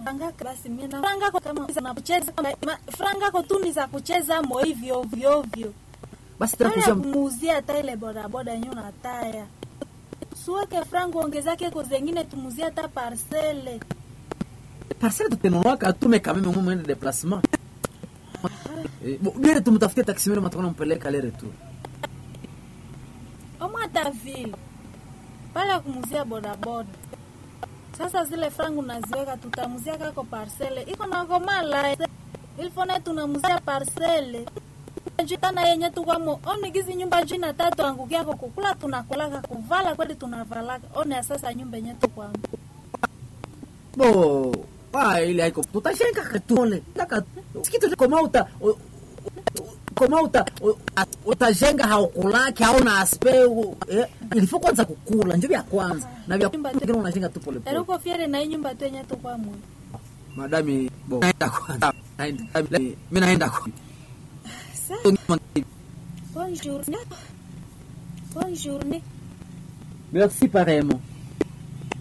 franga basi mimi na franga kwa kama za kucheza ma- franga kwa tu ni za kucheza mo hivyo ovyo ovyo basi tena Haya kuzia kumuuzia hata ile bodaboda yenyewe na taya suweke franga ongezake ko zengine tumuzie hata parcele parcelle tutenunwaka atume kameme mwe mwende déplacement Eh, bo- bere tumtafutie taximere matakona mpeleka le retour omo hata vile pale kumuzia bodaboda sasa zile frangu naziweka tutamuzia kako parcele iko nakomala ilfone tunamuzia parcele jitana yenye tukwamo onigizi nyumba jina tatu angukiako kukula tunakulaka kuvala kweli tunavalaka one sasa nyumba yenye tukwamo bo ah, ile haiko tutashenga katole Laka- sikitu koma uta o- o- koma uta o- a- utajenga haukulaki hauna aspe u- eh, ilifo kwanza kukula njo vya kwanza na vya Nyumba kingine unajenga tu pole pole eruko fiere na hii nyumba tu yenye tukwamo madami bo naenda kwanza naenda mimi naenda kwa sa bonjour bonjour merci pareillement